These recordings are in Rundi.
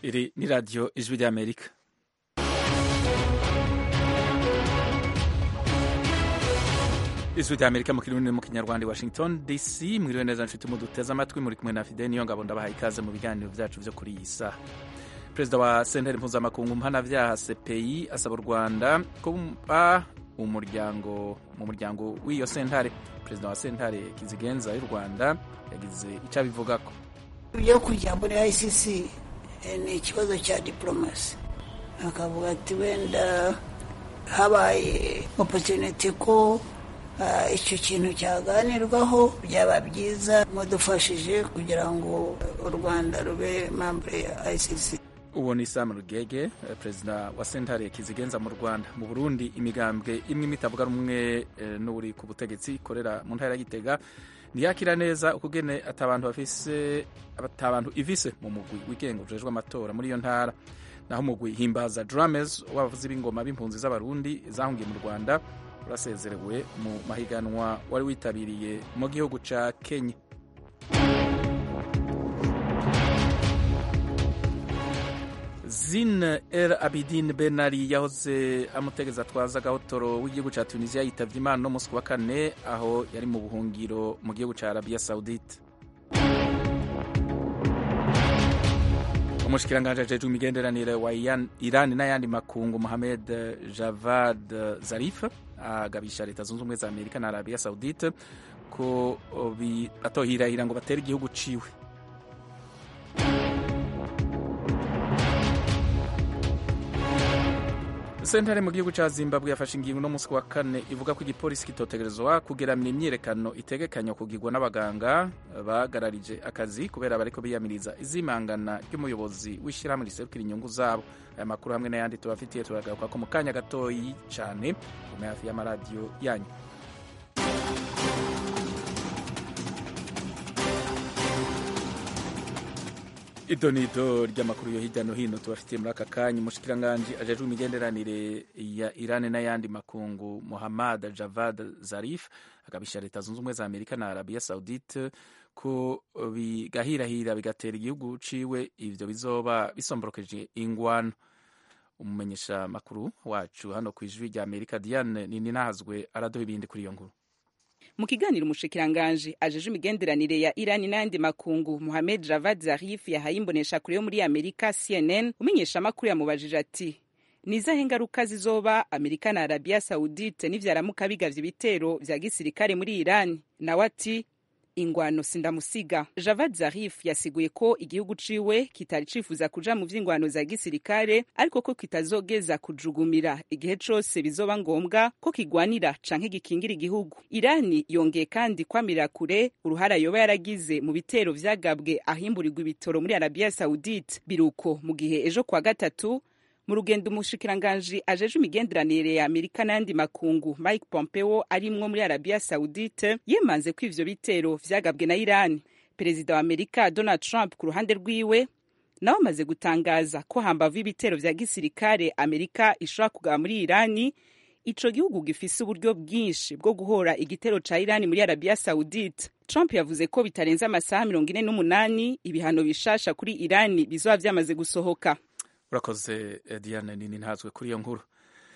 iri ni radiyo ijwi ry'amerika ijwi ry'amerika mu kirundi mu kinyarwanda i washington dc mwiriwe neza nshuti muduteze amatwi muri kumwe na fide niyo ngabo ndabahaye ikaze mu biganiro byacu byo kuri iyi saha perezida wa sentare mpuzamakungu mpanabyaha cpi asaba u rwanda kuba umuryango mu muryango w'iyo sentare perezida wa sentare kizigenza y'u rwanda yagize icyo abivugako ibyo kujya muri icc ni ikibazo cya diporomasi akavuga ati wenda habaye opotuniti ko icyo kintu cyaganirwaho byaba byiza mudufashije kugira ngo u rwanda rube mambure ya icc uwo ni sam rugege perezida wa sentare kizigenza mu rwanda mu burundi imigambwe imwe imitavuga rumwe n'uri ku butegetsi ikorera mu ntara ya gitega ntiyakira neza ukugene atabantu bafise atabantu ivise mu mugwi wigenga ujejwe amatora muri iyo ntara naho umugwi himbaza drames w'abavuzi b'ingoma b'impunzi z'abarundi zahungiye mu rwanda urasezerewe mu mahiganwa wari witabiriye mu gihugu ca kenya Zine El Abidin Benali yahoze amutegeza atwaza agahotoro w'igihugu cya Tunisia yitavye Imana no musi wa kane aho yari mu buhungiro mu gihugu cya Arabia Saudite umushikiranganji ajejwe imigenderanire wa Iran n'ayandi makungu Mohamed Javad Zarif agabisha leta zunze ubumwe za Amerika na Arabia Saudite ko atohirahira ngo batere igihugu ciwe sentare mu gihugu cya zimbabwe yafashe ingingo no munsi wa kane ivuga ko igipolisi kitotegerezwa kugeramira imyiyerekano itegekanya kugirwa n'abaganga bagararije akazi kubera bariko biyamiriza izimangana ry'umuyobozi w'ishyirahamwe riserukira inyungu zabo aya makuru hamwe n'ayandi tubafitiye turagaruka ko mu kanya gatoyi cyane mu hafi y'amaradiyo yanyu idonido ry'amakuru yo hirya no hino tubafitiye muri aka kanya umushikiranganji ajejwe imigenderanire ya Iran n'ayandi makungu Muhammad Javad Zarif agabisha leta zunze ubumwe za Amerika na Arabia Saudite ko bigahirahira bigatera igihugu ciwe ivyo bizoba bisomborokeje ingwano umumenyesha makuru wacu hano ku ijwi rya Amerika Diane Nininahazwe araduha ibindi kuri iyo nkuru mu kiganiro umushikiranganji ajeje imigenderanire ya irani n'ayandi makungu muhamed javad zarif yahaye imbonesha kure yo muri amerika cnn umenyesha amakuru yamubajije ati ni izahe ngaruka zizoba amerika na arabia saudite nivyaramuka bigavye ibitero vya gisirikare muri irani nawe ati ingwano sindamusiga javad zarif yasiguye ko igihugu ciwe kitari cifuza kuja mu vy'ingwano za gisirikare ariko ko kitazogeza kujugumira igihe cose bizoba ngombwa ko kigwanira canke gikingira igihugu irani yongeye kandi kwamirira kure uruhara yoba yaragize mu bitero vyagabwe ahimburirwa ibitoro muri arabia saudite biruko mu gihe ejo kwa gatatu mu rugendo umushikiranganji ajeje imigenderanire ya amerika n'ayandi makungu mike pompeo arimwo muri arabia saudite yemanze ko ivyo bitero vyagabwe na irani perezida wa amerika donald trump ku ruhande rwiwe nawe amaze gutangaza ko hambavu y'ibitero vya gisirikare amerika ishobora kugaba muri irani ico gihugu gifise uburyo bwinshi bwo guhora igitero ca irani muri arabia saudite trump yavuze ko bitarenze amasaha mirongo ine n'umunani ibihano bishasha kuri irani bizoba vyamaze gusohoka urakoze diane nini ntazwe kuri iyo nkuru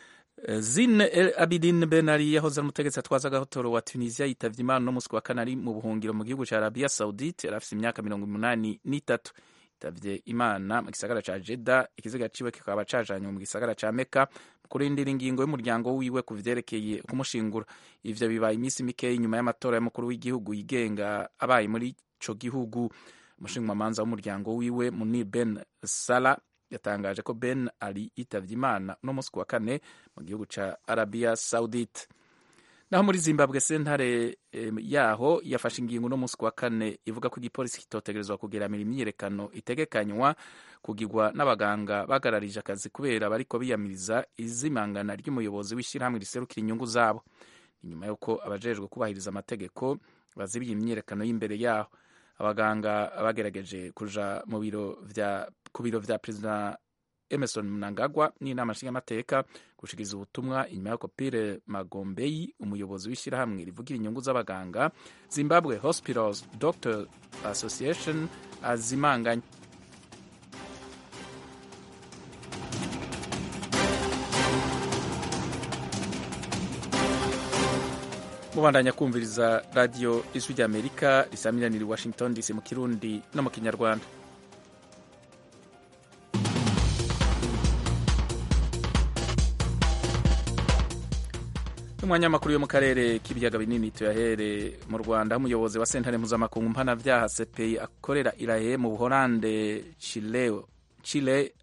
zine el abidin benari yahoze ari umutegetsi atwaza agahotoro wa tunisia yitavye imana no musi wa kane ari mu buhungiro mu gihugu ca arabia saudite yari afise imyaka mirongo umunani n'itatu yitavye imana mu gisagara ca jeda ikiziga ciwe kikaba cajanywe mu gisagara ca meka mu kurindira ingingo y'umuryango wiwe ku vyerekeye kumushingura ivyo bibaye iminsi mikeyi inyuma y'amatora y'umukuru w'igihugu yigenga abaye muri ico gihugu umushingamanza w'umuryango wiwe munir ben sala yatangaje ko Ben Ali yitavye Imana no musi wa kane mu gihugu ca Arabia Saudite. Naho muri Zimbabwe sentare e, yaho yafashe ingingo no musi wa kane ivuga ko igipolisi kitotegerezwa kugeramira imyiyerekano itegekanywa kugirwa n'abaganga bagararije akazi kubera bariko biyamiriza izimangana ry'umuyobozi w'ishyirahamwe riserukira inyungu zabo. Inyuma yuko abajejwe kubahiriza amategeko bazibiye imyiyerekano y'imbere yaho abaganga bagerageje kuja mu biro vya ku biro vya perezida emerson mnangagwa n'inama nshingamateka gushikiza ubutumwa inyuma y'uko pire magombeyi umuyobozi w'ishyirahamwe rivugira inyungu z'abaganga zimbabwe hospitals doctor association azimanganye mubandanya kumviriza radiyo ijwi ry'amerika risamiraniye i washington dc mu kirundi no mu kinyarwanda umwanya w'amakuru yo mu karere k'ibiyaga binini tuyahere mu rwanda aho umuyobozi wa sentare mpuzamakungu mpanabyaha cpi akorera irahe mu buhorande chile, chile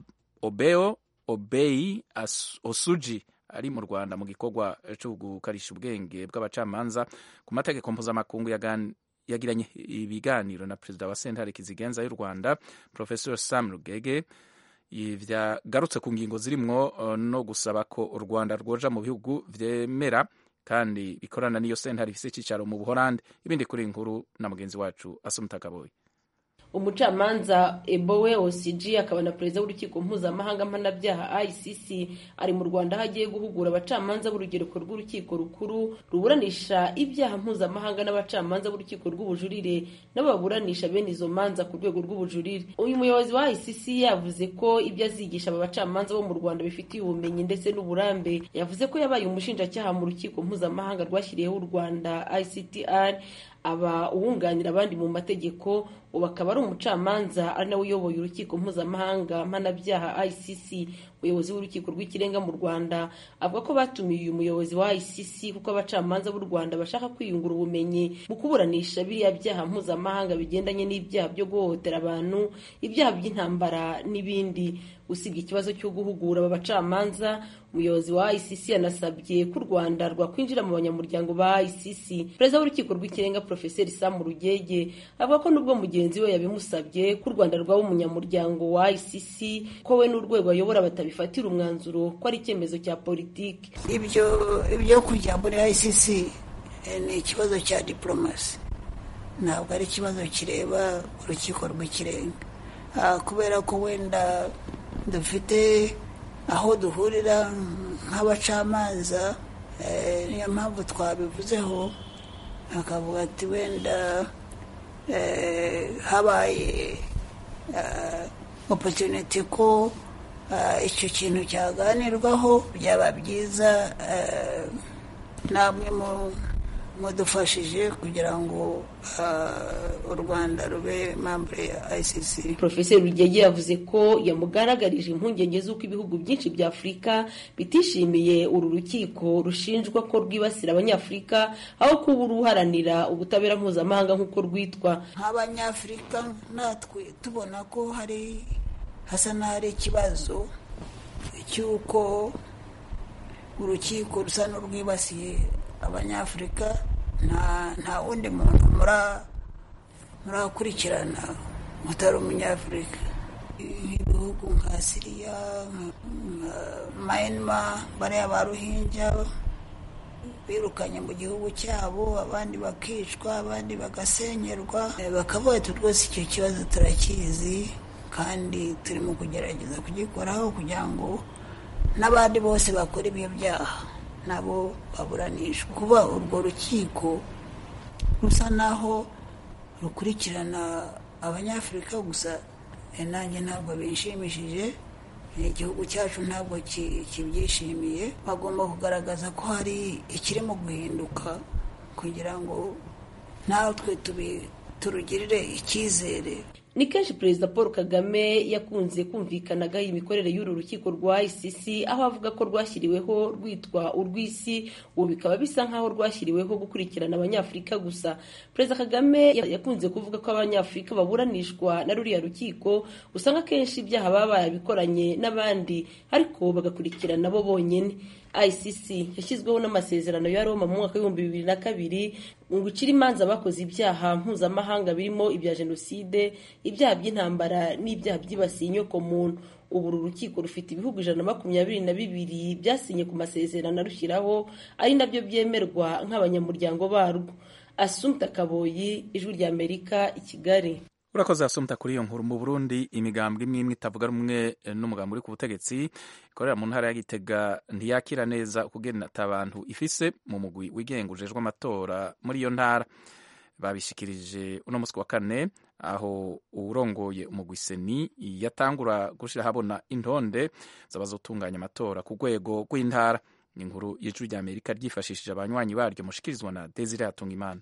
obeo obeyi osuji ari mu rwanda mu gikorwa cyo gukarisha ubwenge bw'abacamanza ku mategeko mpuzamakungu yagiranye ibiganiro na perezida wa sentare kizigenza y'u rwanda professor sam rugege vyagarutse ku ngingo zirimwo no gusaba ko u rwanda rwoja mu bihugu vyemera kandi bikorana n'iyo sentare ifise icicaro mu buhorande ibindi kuri inkuru na mugenzi wacu asumutakaboyi umucamanza ebowe osg akaba na perezida w'urukiko mpuzamahanga mpanabyaha icc ari mu rwanda aho agiye guhugura abacamanza b'urugereko rw'urukiko rukuru ruburanisha ibyaha mpuzamahanga n'abacamanza b'urukiko rw'ubujurire nabo baburanisha bene izo manza ku rwego rw'ubujurire uyu muyobozi wa icc yavuze ko ibyo azigisha aba bacamanza bo mu rwanda bifitiye ubumenyi ndetse n'uburambe yavuze ko yabaye umushinjacyaha mu rukiko mpuzamahanga rwashyiriyeho u rwanda ictr aba uwunganira abandi mu mategeko ubu akaba ari umucamanza ari nawe uyoboye urukiko mpuzamahanga mpanabyaha icc umuyobozi w'urukiko rw'ikirenga mu rwanda avuga ko batumiye uyu muyobozi wa icc kuko abacamanza b'u rwanda bashaka kwiyungura ubumenyi mu kuburanisha biriya byaha mpuzamahanga bigendanye n'ibyaha byo guhohotera abantu ibyaha by'intambara n'ibindi usibye ikibazo cyo guhugura aba bacamanza umuyobozi wa icc yanasabye ko u rwanda rwakwinjira mu banyamuryango ba icc perezida w'urukiko rw'ikirenga profeseri samu rugege avuga ko nubwo mugenzi we yabimusabye ko u rwanda rwaba umunyamuryango wa icc ko we n'urwego ayobora batabifatira umwanzuro ko ari icyemezo cya politiki ibyo ibyo kujya muri icc ni ikibazo cya diporomasi ntabwo ari ikibazo kireba urukiko rw'ikirenga kubera ko wenda dufite aho duhurira nk'abacamanza niyo mpamvu twabivuzeho akavuga ati wenda habaye opotuniti ko icyo kintu cyaganirwaho byaba byiza namwe mudufashije kugira ngo u rwanda rube mambure ya icc profeseri rugege yavuze ko yamugaragarije impungenge z'uko ibihugu byinshi bya afurika bitishimiye uru rukiko rushinjwa ko rwibasira abanyafurika aho kuba uruharanira ubutabera mpuzamahanga nk'uko rwitwa nk'abanyafurika natwe tubona ko hari hasa n'ahari ikibazo cy'uko urukiko rusa n'urwibasiye abanyafurika nta wundi muntu murakurikirana utari umunyafurika nk'ibihugu nka siriya nka mayinima bariya ba ruhinja birukanye mu gihugu cyabo abandi bakicwa abandi bagasenyerwa bakavuga ati rwose icyo kibazo turakizi kandi turimo kugerageza kugikoraho kugira ngo n'abandi bose bakora ibyo byaha nabo baburanishwa kuba urwo rukiko rusa naho rukurikirana abanyafurika gusa nanjye ntabwo bishimishije igihugu cyacu ntabwo kibyishimiye bagomba kugaragaza ko hari ikirimo guhinduka kugira ngo natwe turugirire icyizere ni kenshi perezida paul kagame yakunze kumvikanagaho imikorere y'uru rukiko rwa icc aho avuga ko rwashyiriweho rwitwa urw'isi ubu bikaba bisa nk'aho rwashyiriweho gukurikirana abanyafurika gusa perezida kagame yakunze kuvuga ko abanyafurika baburanishwa na ruriya rukiko usanga akenshi ibyaha baba barabikoranye n'abandi ariko bagakurikirana bo bonyine icc yashyizweho n'amasezerano ya roma mu mwaka w'ibihumbi bibiri na kabiri ngo icire imanza bakoze ibyaha mpuzamahanga birimo ibya jenoside ibyaha by'intambara n'ibyaha byibasiye inyoko muntu ubu uru rukiko rufite ibihugu ijana na makumyabiri na bibiri byasinye ku masezerano arushyiraho ari nabyo byemerwa nk'abanyamuryango barwo asumta kaboyi ijwi ry'amerika i kigali urakoze asumta kuri iyo nkuru mu burundi imigambwe imwe imwe itavuga rumwe n'umugambi uri ku butegetsi ikorera mu ntara ya gitega ntiyakira neza ukugena abantu ifise mu mugwi wigenga ujejwe amatora muri iyo ntara babishikirije uno munsi wa kane aho urongoye umugwi seni yatangura gushyira ahabona intonde z'abazotunganya amatora ku rwego rw'intara ni inkuru y'ijwi rya amerika ryifashishije abanywanyi baryo mushikirizwa na desire hatungimana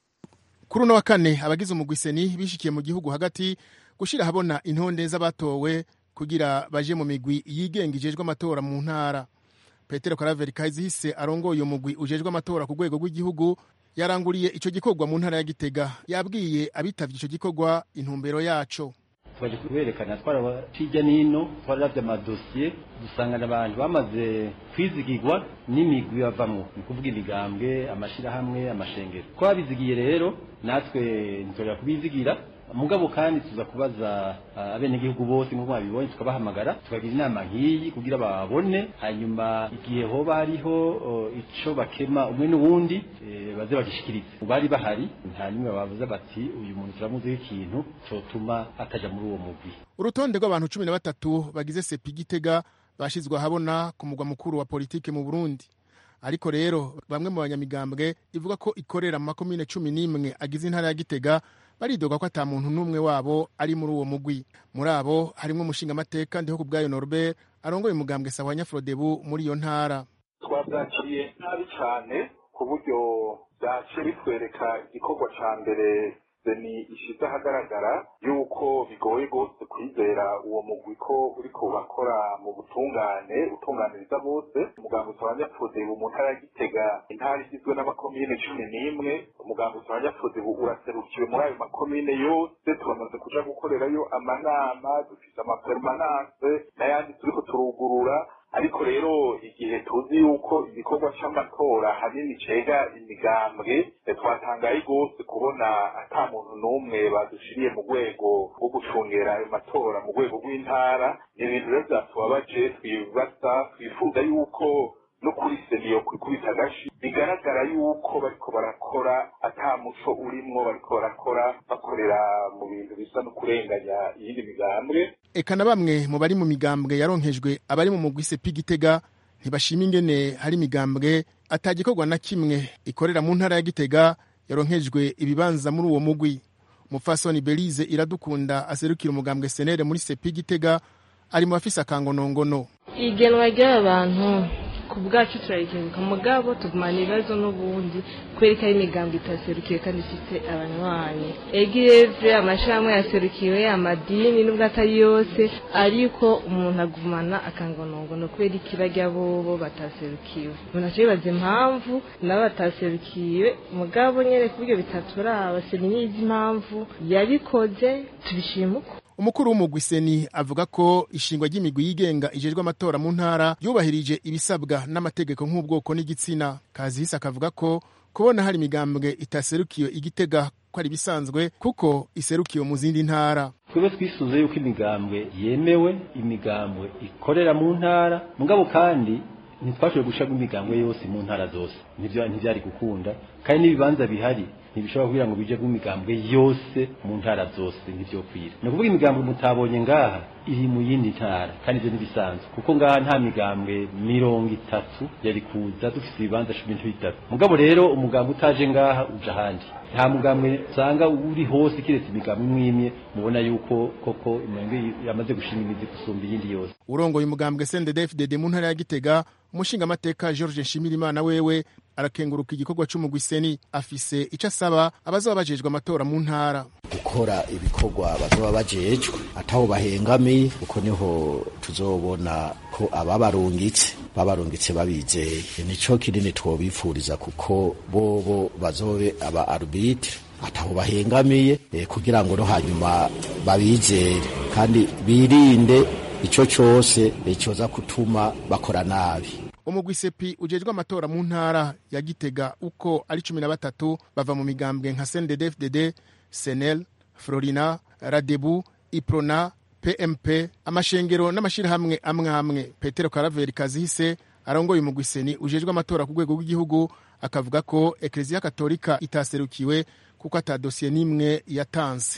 kuri uno wa kane abagize umugwiseni bishikiye mu gihugu hagati gushyira ahabona intonde z'abatowe kugira baje mu migwi yigenga ijejwe amatora mu ntara petero karaveri kazihise arongoye umugwi ujejwe amatora ku rwego rw'igihugu yaranguriye icyo gikorwa mu ntara ya gitega yabwiye abitavye icyo gikorwa intumbero yaco twaje kuberekana twaraba hirya n'ino twararavye amadosiye dusangana abantu bamaze kwizigirwa n'imigwi bavamwo ni kuvuga imigambwe amashirahamwe amashengero ko babizigiye rero natwe ntorera kubizigira mugabo kandi tuza kubaza abenegihugu bose nk'uko babibonye tukabahamagara tukagira inama nk'iyi kugira babone hanyuma igihe hoba hariho ico bakema umwe n'uwundi baze bagishikirize bari bahari hanyuma bavuze bati uyu muntu turamuziho ikintu cotuma ataja muri uwo mugwi urutonde rw'abantu cumi na batatu bagize sepi gitega bashizwe ahabona ku mugwa mukuru wa politike mu burundi ariko rero bamwe mu banyamigambwe ivuga ko ikorera mu makomine cumi n'imwe agize intara ya gitega baridoga ko ata muntu n'umwe wabo ari muri uwo mugwi muri abo harimo umushingamateka ndiho ku bwayo norbert arongoye umugambwe sawa nyafrodebu muri iyo ntara twabyakiriye nabi cyane ku buryo byaciye bitwereka igikorwa cya mbere ni ishize ahagaragara yuko bigoye rwose kwizera uwo mugwi ko uri kubakora mu butungane utunganiriza bose umuganga usaba ubu mu ntara ya gitega intara igizwe n'amakomine cumi n'imwe umuganga usaba ubu uraserukiwe muri ayo makomine yose turamaze kuja gukorerayo amanama dufite amapermanance n'ayandi turiko turugurura ariko rero igihe tuzi yuko igikorwa c'amatora hanini cega imigambwe twatangaye rwose kubona ata muntu n'umwe badushiriye mu rwego rwo gucungera ayo matora mu rwego rw'intara ni ibintu rero vyatubabaje twibaza twifuza yuko no kuri seniyo kwikubita agashi bigaragara yuko bariko barakora ata muco urimwo bariko barakora bakorera mu bintu bisa no kurenganya iyindi migambwe eka na bamwe mu bari mu migambwe yaronkejwe abari mu mugwi sepi gitega ntibashima ingene hari imigambwe atagikorwa na kimwe ikorera mu ntara ya gitega yaronkejwe ibibanza muri uwo mugwi umupfasoni belize iradukunda aserukira umugambwe senere muri sepi gitega ari mu bafise akangonongono igenwa ry'abantu ku bwacu turarikenguka mugabo tugumana ibibazo n'ubundi kubera ko ari imigambi itaserukiwe kandi ifite abanywanyi egireve amashirahamwe yaserukiwe amadini n'ubwo atari yose ariko umuntu agumana akangonongono kubera ikibajya bobo bataserukiwe umuntu aca yibaza impamvu nabo bataserukiwe mugabo nyene ku buryo bitaturaba sinyizi impamvu yabikoze tubishima uko umukuru w'umugwi seni avuga ko ishingwa ry'imigwi yigenga ijejwe amatora mu ntara yubahirije ibisabwa n'amategeko nk'ubwoko n'igitsina kazihise akavuga ko kubona hari imigambwe itaserukiwe igitega ko ari ibisanzwe kuko iserukiwe mu zindi ntara twebwe twisuze yuko imigambwe yemewe imigambwe ikorera mu ntara mugabo kandi ntitwashoboye gushaka imigambwe yose mu ntara zose ntibyari gukunda kandi n'ibibanza bihari ntibishobora kugira ngo bije imigambwe yose mu ntara zose ntibyokwira ni ukuvuga imigambwe mutabonye ngaha iri mu yindi ntara kandi ibyo ntibisanzwe kuko ngaha nta migambwe mirongo itatu yari kuza dufite ibibanza cumi n'itatu mugabo rero umugambwe utaje ngaha uja ahandi nta mugambwe usanga uri hose kiretse imigambwe imwe imwe mubona yuko koko imigambwe yamaze gushinga imizi gusumba iyindi yose urongoye umugambwe sndfdd mu ntara ya gitega umushingamateka george nshimirimana wewe arakenguruka igikorwa c'umugwi seni afise ico asaba abazoba bajejwe amatora mu ntara gukora ibikorwa bazoba bajejwe ataho bahengamiye kuko niho tuzobona ko ababarungitse babarungitse babizeye nico kinini twobifuriza kuko bobo bazobe aba arbitre ataho bahengamiye eh, kugira ngo no hanyuma babizere kandi birinde ico cose coza kutuma bakora nabi umugwi sepi ujejwe amatora mu ntara ya gitega uko ari cumi na batatu bava mu migambwe nka sndfdd senel florina radebu iprona pmp amashengero n'amashirahamwe amwe amwe petero karaveri kazihise arongoye umugwi seni ujejwe amatora ku rwego rw'igihugu akavuga ko ekleziya katolika itaserukiwe kuko ata dosiye n'imwe yatanze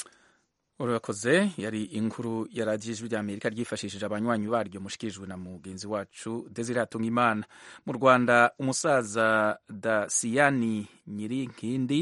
urakoze yari inkuru ya radiyo ijwi ry'amerika ryifashishije abanywanyi baryo mushikirijwe na mugenzi wacu desire imana mu rwanda umusaza dasiyani nyirinkindi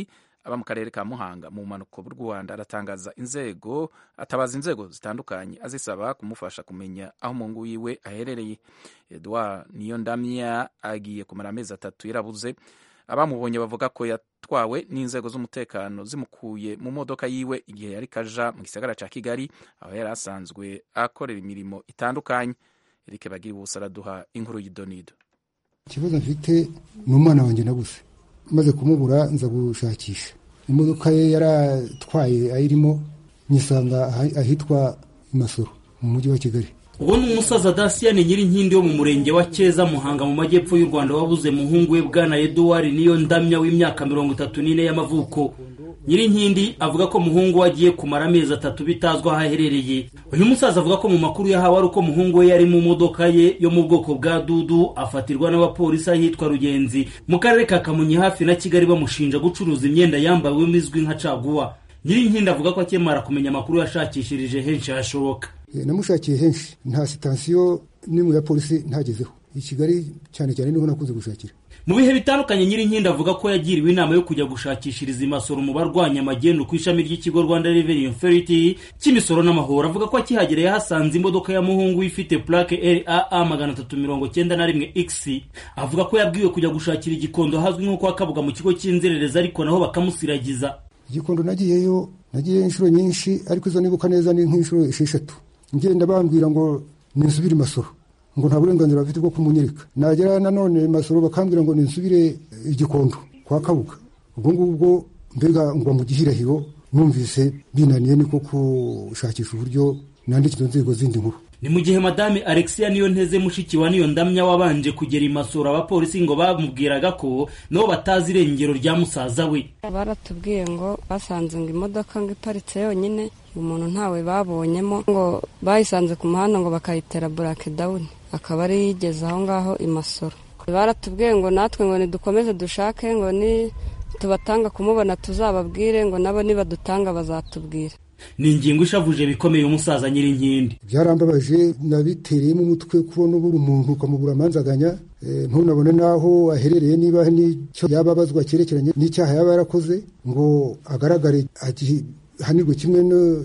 aba mu karere ka muhanga mu bumanuko bw'u rwanda aratangaza inzego atabaza inzego zitandukanye azisaba kumufasha kumenya aho umuhungu wiwe aherereye edouard niyo ndamya agiye kumara amezi atatu yarabuze abamubonye bavuga ko yatwawe n'inzego z'umutekano zimukuye mu modoka yiwe igihe yari kaja mu gisagara ca kigali aho yari asanzwe akorera imirimo itandukanye erike bagira ubusa araduha inkuru y'idonido ikibazo mfite ni umwana wanjye nabuze maze kumubura nza gushakisha imodoka ye yaratwaye ayirimo nyisanga ahitwa imasoro mu mujyi wa kigali uwo ni umusaza dasiyani nyirinkindi wo mu murenge wa keza muhanga mu majyepfo y'u rwanda wabuze muhungu we bwana eduwari niyo ndamya w'imyaka mirongo itatu n'ine y'amavuko nyirinkindi avuga ko muhungu we agiye kumara amezi atatu bitazwi aho aherereye uyu musaza avuga ko mu makuru yahawe ari uko muhungu we yari mu modoka ye yo mu bwoko bwa dudu afatirwa n'abapolisi ahitwa rugenzi mu karere ka kamonyi hafi na kigali bamushinja gucuruza imyenda yambawemo izwi nka caguwa nyirinkindi avuga ko akemara kumenya amakuru yashakishirije henshi hashoboka namushakiye henshi nta sitansiyo n'imwe ya polisi ntagezeho i kigali cyane cyane niho nakunze gushakira mu bihe bitandukanye nyirinkindi avuga ko yagiriwe inama yo kujya gushakishiriza imisoro mu barwanya amagendu ku ishami ry'ikigo rwanda revenue authority cy'imisoro n'amahoro avuga ko akihagera yahasanze imodoka ya muhungu ifite plaque raa magana atatu mirongo cyenda na rimwe x avuga ko yabwiwe kujya gushakira igikondo hazwi nko kwa kabuga mu kigo cy'inzererezi ariko naho bakamusiragiza igikondo nagiyeyo nagiyeyo inshuro nyinshi ariko izo nibuka neza ni nk'inshuro esheshatu ngenda bambwira ngo ninsubire imasoro ngo nta burenganzira bafite bwo kumunyereka nagera nanone masoro bakambwira ngo ninsubire igikondo kwa kabuga ubwo ngubwo mbega ngwa mu gihirahiro numvise binaniye niko gushakisha uburyo nandika izo nzego zindi nkuru ni mu gihe madame alexia niyo nteze mushiki wa niyo ndamya wabanje kugera imasoro abapolisi ngo bamubwiraga ko nabo batazi irengero rya musaza we baratubwiye ngo basanze ngo imodoka ngo iparitse yonyine umuntu ntawe babonyemo ngo bayisanze ku muhanda ngo bakayitera burake dawuni akaba ari yigeze aho ngaho imasoro baratubwiye ngo natwe ngo nidukomeze dushake ngo ni tubatanga kumubona tuzababwire ngo nabo nibadutanga bazatubwira ni ingingo ishavuje bikomeye umusaza nyirinkindi byarambabaje nabitereyemo umutwe kubona ubura umuntu ukamubura amanzaganya ntunabone n'aho aherereye niba n'icyo yaba abazwa cyerekeranye n'icyaha yaba yarakoze ngo agaragare ahanirwe kimwe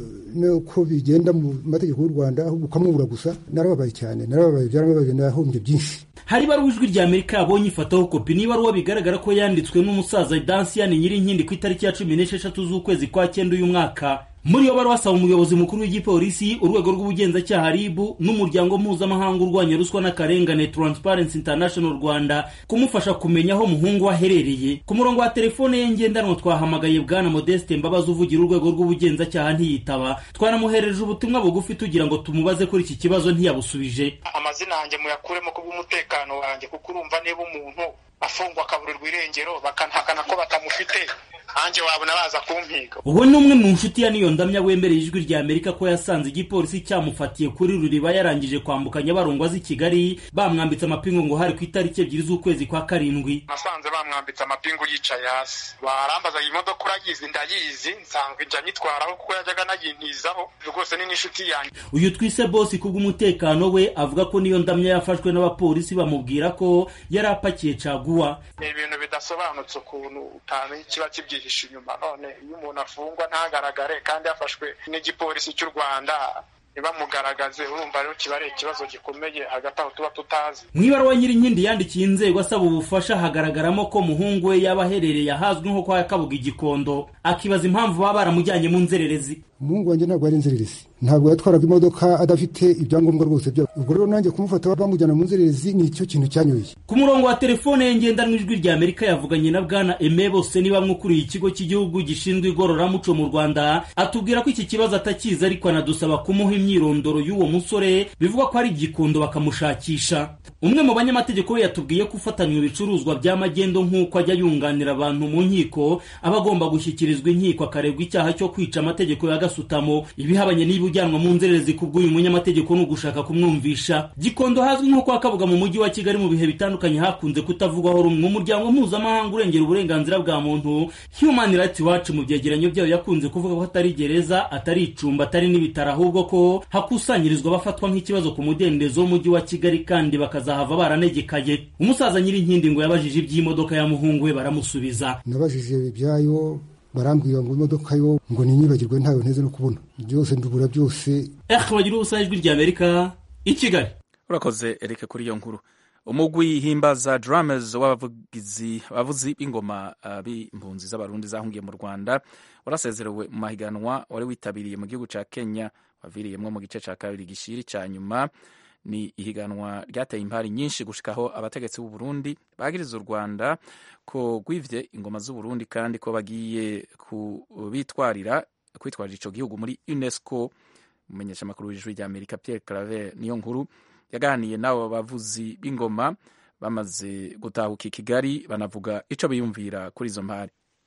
n'uko bigenda mu mategeko y'u rwanda ahubwo ukamubura gusa narababaye cyane narababaye byarababaye nahombye byinshi hari ibaruwa ijwi rya amerika yabonye ifataho kopi n'ibaruwa bigaragara ko yanditswe n'umusaza dansiyani nyirinkindi ku itariki ya cumi n'esheshatu z'ukwezi kwa cyenda uyu mwaka muri iyo baruwa asaba umuyobozi mukuru w'igipolisi urwego rw'ubugenzacyaha rib n'umuryango mpuzamahanga urwanya ruswa n'akarengane transparency international rwanda kumufasha kumenya aho umuhungu we aherereye ku murongo wa telefone ye ngendanwa twahamagaye bwana modeste mbabazi uvugira urwego rw'ubugenzacyaha ntiyitaba twanamuhereje ubutumwa bugufi tugira ngo tumubaze kuri iki kibazo ntiyabusubije amazina yanjye muyakuremo ku bw'umutekano wanjye kuko urumva niba umuntu afungwa akaburirwa irengero bakanahakana ko batamufite nanjye wabona baza kumpiga ubu ni umwe mu nshuti ya niyo ndamya wemereye ijwi rya amerika ko yasanze igipolisi cyamufatiye kuri ruriba yarangije kwambuka nyabarongo azi kigali bamwambitse amapingu ngo hari ku itariki ebyiri z'ukwezi kwa karindwi nasanze bamwambitse amapingu yicaye hasi barambaza iyi modoka urayizi ndayizi nsanzwe njya nyitwaraho kuko yajyaga nayintizaho rwose ni n'inshuti yanjye uyu twise bosi kubw'umutekano we avuga ko niyo ndamya yafashwe n'abapolisi bamubwira ko yari apakiye caguwa ni ibintu bidasobanutse ukuntu utamenya ikiba kibyihishe inyuma none iyo umuntu afungwa ntagaragare kandi yafashwe n'igipolisi cy'u rwanda ntibamugaragaze urumva rero kiba ari ikibazo gikomeye hagati aho tuba tutazi mu ibaruwa nyirinkindi yandikiye inzego asaba ubufasha hagaragaramo ko muhungu we yaba aherereye ahazwi nko kwa kabuga igikondo akibaza impamvu baba baramujyanye mu nzererezi umuhungu wanjye ntabwo ari inzererezi ntabwo yatwaraga imodoka adafite ibyangombwa rwose byose ubwo rero nanjye kumufata bamujyana mu nzererezi ni icyo kintu cyanyoye ku murongo wa telefone ye ngendanwa ijwi rya amerika yavuganye na bwana eme bose ni bamwe ukuriye ikigo cy'igihugu gishinzwe igororamuco mu rwanda atubwira ko iki kibazo atakizi ariko anadusaba kumuha imyirondoro y'uwo musore bivuga ko ari igikondo bakamushakisha umwe mu banyamategeko we yatubwiye ko ufatanywe ibicuruzwa by'amagendo nk'uko ajya yunganira abantu mu nkiko aba agomba gushyikirizwa inkiko akaregwa icyaha cyo kwica amategeko ya gasutamo ibihabanye niba ujyanwa mu nzererezi ku bw'uyu munyamategeko ni ugushaka kumwumvisha gikondo hazwi nko kwa kabuga mu mujyi wa kigali mu bihe bitandukanye hakunze kutavugwaho rumwe umuryango mpuzamahanga urengera uburenganzira bwa muntu human rights watch mu byegeranyo byayo yakunze kuvuga ko atari gereza atari icumba atari n'ibitaro ahubwo ko hakusanyirizwa abafatwa nk'ikibazo ku mudendezo w'umujyi wa kigali kandi bakazahava baranegekaye umusaza nyirinkindi ngo yabajije iby'imodoka ya muhungu we baramusubiza nabajije ibyayo barambwira ngo imodoka yo ngo ninyibagirwe ntayo nteze no kubona byose ndubura byose eh bagira ubusa ijwi rya amerika i kigali urakoze erike kuri iyo nkuru umugwi himbaza drummers w'abavugizi abavuzi b'ingoma uh, b'impunzi z'abarundi zahungiye mu rwanda warasezerewe mu mahiganwa wari witabiriye mu gihugu ca kenya waviriyemwo mu gice ca kabiri gishiri ca nyuma ni ihiganwa ryateye impari nyinshi gushikaho abategetsi b'u Burundi bagiriza u Rwanda ko gwivye ingoma z'u Burundi kandi ko bagiye kubitwarira kwitwarira ico gihugu muri UNESCO umumenyesha makuru w'ijwi rya Amerika Pierre Claver niyo nkuru yaganiye n'abo bavuzi b'ingoma bamaze gutahuka i Kigali banavuga ico biyumvira kuri izo mpari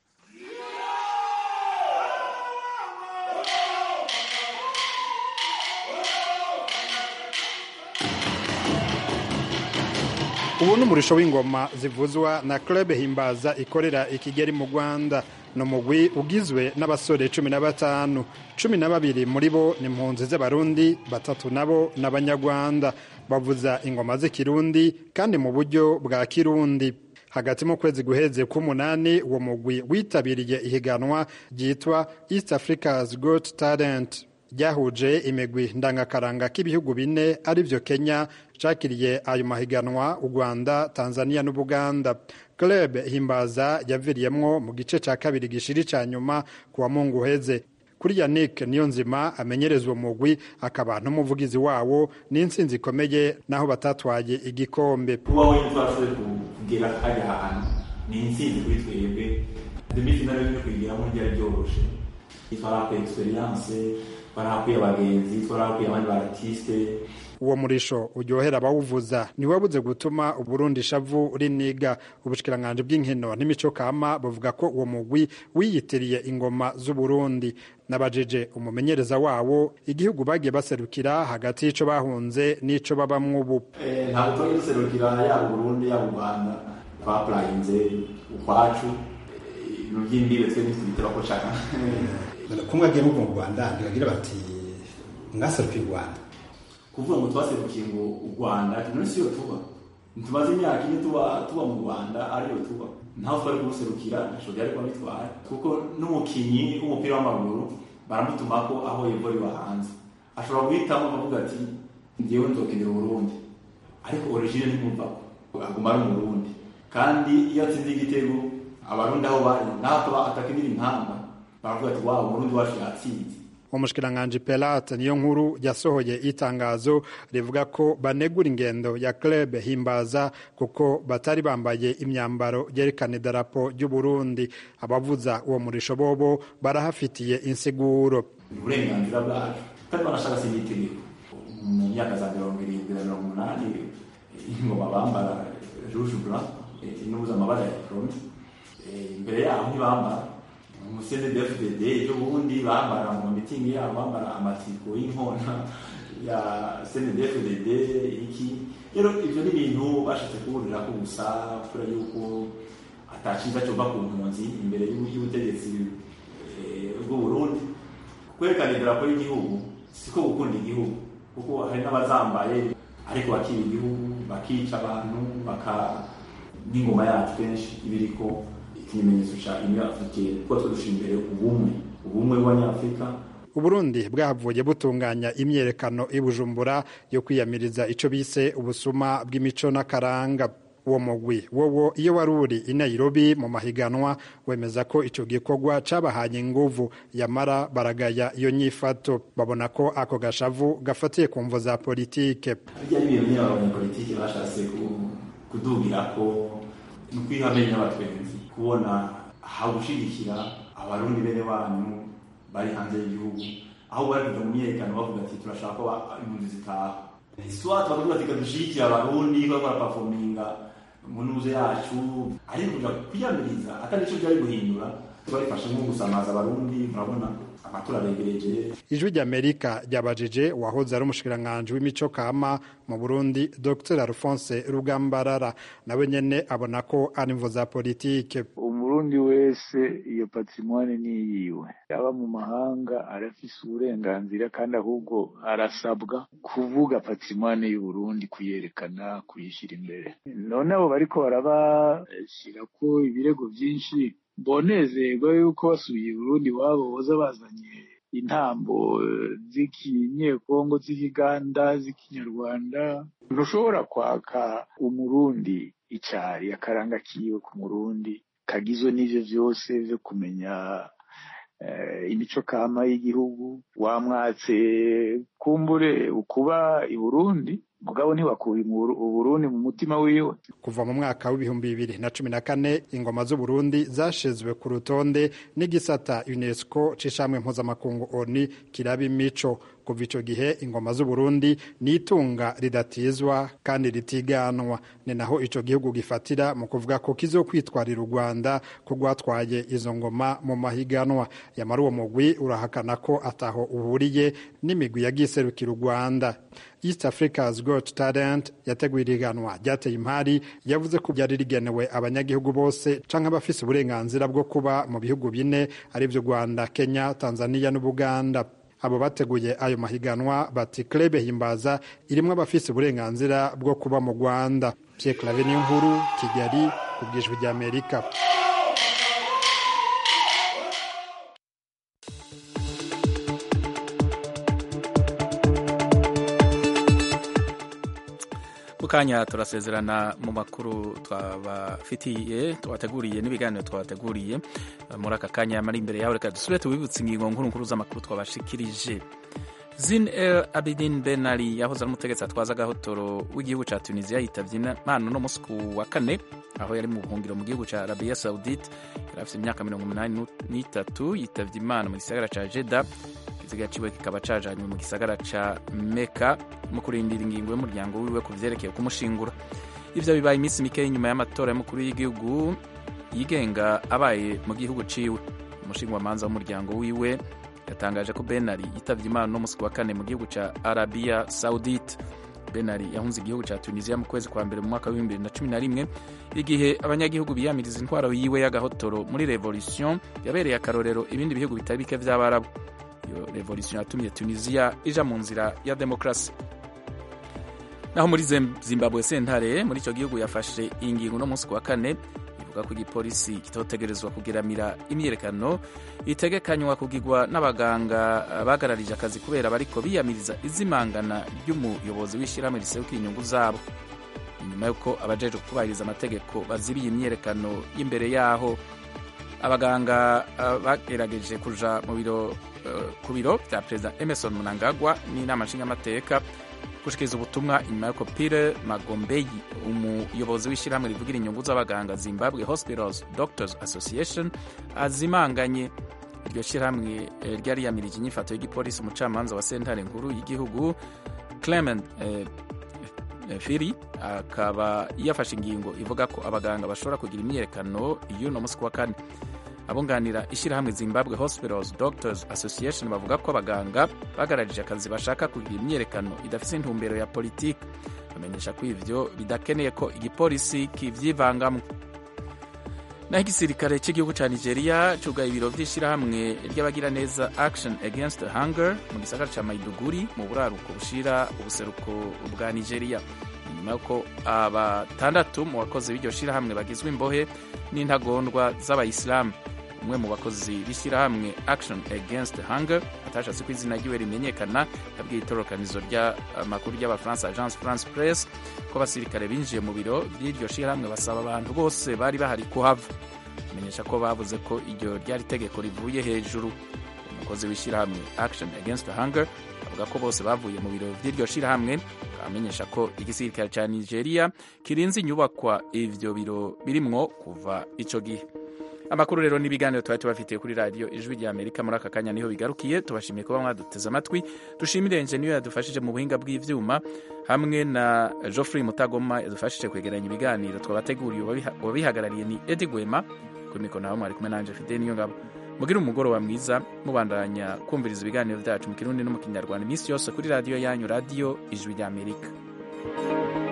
ubu ni umurisho w'ingoma zivuzwa na club himbaza ikorera i kigali mu rwanda ni umugwi ugizwe n'abasore cumi na batanu cumi na babiri muri bo ni impunzi z'abarundi batatu nabo ni abanyarwanda bavuza ingoma z'ikirundi kandi mu buryo bwa kirundi hagati mu kwezi guheze k'umunani uwo mugwi witabiriye ihiganwa ryitwa east africa's got talent ryahuje imigwi ndangakaranga k'ibihugu bine arivyo kenya cakiriye ayo mahiganwa u rwanda tanzania n'ubuganda club himbaza yaviriyemwo mu gice ca kabiri gishiri ca nyuma ku wa mungu uheze kuri yannick niyo nzima amenyereza uwo mugwi akaba n'umuvugizi wawo n'intsinzi ikomeye naho batatwaye igikombe kuba wenyine twashoboye kugera hariya hantu ni intsinzi kuri twebwe demifinale yo kuyigeramo ntibyari byoroshe twarahakuye experience twarahakuye abagenzi twarahakuye abandi baratiste uwo murisho uryohera abawuvuza ntiwabuze gutuma uburundi shavu riniga ubushikiranganji bw'inkino n'imico kama buvuga ko uwo mugwi wiyitiriye ingoma z'uburundi nabajije umumenyereza wawo igihugu bagiye baserukira hagati y'ico bahunze n'ico babamwo ubu ntabwo twagiye duserukira yaba uburundi yaba u rwanda twapurayinze ukwacu ibintu by'imbibe twe ntitubitira ko nshaka kumwe agiye mu rwanda ntibagira bati mwaserukiye u rwanda kuvuga ngo twaserukiye ngo u rwanda none siyo tuba ntitumaze imyaka ine tuba tuba mu rwanda ariyo tuba ntaho twari kuruserukira ntaco byari kuba bitwara kuko n'umukinyi w'umupira w'amaguru baramutuma ko aho yumva riba hanze ashobora guhitamo akavuga ati ngewe nzokenera uburundi ariko origine ntimumva ko aguma ari umurundi kandi iyo atsinze igitego abarundi aho bari naho tuba atakinira impamba baravuga ati waba umurundi wacu yatsinze umushikiranganji pelate niyo nkuru yasohoye itangazo rivuga ko banegura ingendo ya club himbaza kuko batari bambaye imyambaro yerekana idarapo ry'uburundi abavuza uwo murisho bobo barahafitiye insiguro uburenganzira bwacu kandi banashaka si n'itegeko mu myaka za mirongo irindwi na mirongo umunani ingoma bambara rouge blanc inubuza amabara ya diplome imbere yaho ntibambara umusende dfdd ejo bundi bambara mu mitingi yabo bambara amatsiko y'inkona ya cndfdd iki rero ibyo ni ibintu bashatse kuburira ko gusa kubera yuko ataciza cyova ku mpunzi imbere y'ubutegetsi bw'uburundi kwerekana idarapo y'igihugu siko gukunda igihugu kuko hari n'abazambaye ariko bakiba igihugu bakica abantu baka n'ingoma yacu kenshi ibiriko ikimenyetso ca union africaine kuko twadusha imbere ubumwe ubumwe bw'abanyafurika uburundi bwahavuye butunganya imyerekano i bujumbura yo kwiyamiriza ico bise ubusuma bw'imico n'akaranga uwo mugwi wowo iyo wari uri i nairobi mu mahiganwa wemeza ko ico gikorwa cabahanye inguvu yamara baragaya iyo nyifato babona ko ako gashavu gafatiye ku mvo za politike bijya n'ibintu nyine abanyapolitike bashatse kudugira ko ni ukwihamenye n'abatwenzi kubona aho gushigikira abarundi bene wanyu bari hanze y'igihugu aho bari kuja mu myerekano bavuga ati turashaka ko impunzi zitaha swat bakavuga ati kadushigikira abarundi bariko barapafominga mu ntuze yacu ariko kuja kwiyamiriza atari ico vyari guhindura twarifashe nko gusamaza abarundi murabona amatora aregereje ijwi ry'amerika ryabajije uwahoze ari umushikiranganji w'imico kama mu burundi dr alphonse rugambarara nawe nyene abona ko ari imvo za politike umurundi wese iyo patrimoine ni yiwe yaba mu mahanga arafise uburenganzira kandi ahubwo arasabwa kuvuga patrimoine y'uburundi kuyerekana kuyishyira imbere none abo bariko barabashyirako ibirego vyinshi bonezerwa yuko basubiye i burundi iwabo boza bazanye intambo z'ikinyekongo z'ikiganda z'ikinyarwanda ntushobora kwaka umurundi icari akaranga kiwe ku murundi kagizwe n'ivyo vyose vyo kumenya imico kama y'igihugu wamwatse kumbure ukuba i burundi mugabo ntiwakuye uburundi mu mutima wiwe kuva mu mwaka w'ibihumbi bibiri na cumi na kane ingoma z'uburundi zashizwe ku rutonde n'igisata unesco c'ishamwe mpuzamakungu oni kiraba imico kuva ico gihe ingoma z'uburundi ni itunga ridatizwa kandi ritiganwa ni naho ico gihugu gifatira mu kuvuga ko kizokwitwarira u rwanda ko rwatwaye izo ngoma mu mahiganwa yamara uwo mugwi urahakana ko ataho uhuriye n'imigwi yagiserukira u rwanda east africa's got talent yateguye iriganwa ryateye impari yavuze ko ryari rigenewe abanyagihugu bose canke abafise uburenganzira bwo kuba mu bihugu bine arivyo rwanda kenya tanzania n'ubuganda abo bateguye ayo mahiganwa bati klebe himbaza irimwo abafise uburenganzira bwo kuba mu rwanda pierre clave niyo nkuru kigali ku bwijwi ry'amerika kanya turasezerana mu makuru twabafitiye twabateguriye n'ibiganiro twabateguriye muri aka kanya mari imbere yawe reka dusubire tubibutse ingingo nkuru nkuru z'amakuru twabashikirije zin el abidin ben ali yahoze ari umutegetsi atwaza agahotoro w'igihugu cya tunisiya yitabye imana no munsi wa kane aho yari mu buhungiro mu gihugu cya arabiya saudite yari afite imyaka mirongo umunani n'itatu yitabye imana mu gisagara cya jeda ikiziga ciwe kikaba cajanywe mu gisagara ca meka mu kurindira ingingo y'umuryango wiwe ku vyerekeye kumushingura ivyo bibaye iminsi mike nyuma y'amatora y'umukuru w'igihugu yigenga abaye mu gihugu ciwe umushingwamanza w'umuryango wiwe yatangaje ko benari yitavye imana no musi wa kane mu gihugu ca arabiya saudite benari yahunze igihugu ca tunisiya mu kwezi kwa mbere mu mwaka w'ibihumbi bibiri na cumi na rimwe igihe abanyagihugu biyamiriza intwaro yiwe y'agahotoro muri revolution yabereye akarorero ibindi bihugu bitari bike vy'abarabu iyo revolution yatumye tunisiya ija mu nzira ya demokarasi naho muri zimbabwe sentare muri icyo gihugu yafashe ingingo no munsi wa kane ivuga ko igipolisi kitotegerezwa kugiramira imyiyerekano itegekanywa kugirwa n'abaganga bagararije akazi kubera bariko biyamiriza izimangana ry'umuyobozi w'ishyirahamwe riserukira inyungu zabo inyuma y'uko abajejwe kubahiriza amategeko bazibiye imyiyerekano y'imbere yaho abaganga bagerageje kuja mu biro ku biro bya perezida emerson mnangagwa n'inama nshingamateka gushikiriza ubutumwa inyuma y'uko pire magombeyi umuyobozi w'ishyirahamwe rivugira inyungu z'abaganga zimbabwe hospitals doctors association azimanganye iryo shyirahamwe ryari yamirije inyifato y'igipolisi umucamanza wa sentare nkuru y'igihugu clement eh, firi akaba yafashe ingingo ivuga ko abaganga bashobora kugira imyiyerekano y'uno munsi wa kane abunganira ishyirahamwe zimbabwe hospitals doctors association bavuga ko abaganga bagararije akazi bashaka kugira imyiyerekano idafite intumbero ya politiki bamenyesha ko ivyo bidakeneye ko igipolisi kivyivangamo naho igisirikare cy'igihugu cya nigeria cugaye ibiro by'ishyirahamwe ry'abagiraneza action against hunger mu gisagara cya maiduguri mu buraruko bushira ubuseruko bwa nigeria nyuma y'uko abatandatu mu bakozi b'iryo shyirahamwe bagizwe imbohe n'intagondwa z'abayisilamu umwe mu bakozi b'ishyirahamwe action against hunger atashatse ko izina ryiwe rimenyekana yabwiye itororokanizo ry'amakuru ry'abafaransa agence france press ko abasirikare binjiye mu biro by'iryo shyirahamwe basaba abantu bose bari bahari kuhava amenyesha ko bavuze ko iryo ryari itegeko rivuye hejuru umukozi w'ishyirahamwe action against hunger avuga ko bose bavuye mu biro by'iryo shyirahamwe amenyesha ko igisirikare cya nigeria kirinze inyubakwa ivyo biro birimwo kuva ico gihe amakuru rero n'ibiganiro twari tubafitiye kuri radiyo ijwi rya amerika muri aka kanya niho bigarukiye tubashimiye kuba mwaduteze amatwi dushimire enjeniyo yadufashije mu buhinga bw'ivyuma hamwe na geoffrey mutagoma yadufashije kwegeranya ibiganiro twabateguriye uwabihagarariye ni edi gwema kuri mikoro nawe mwari kumwe nanje fide niyo ngabo mugire umugoroba mwiza mubandanya kumviriza ibiganiro byacu mu kirundi no mu kinyarwanda iminsi yose kuri radiyo yanyu radiyo ijwi rya amerika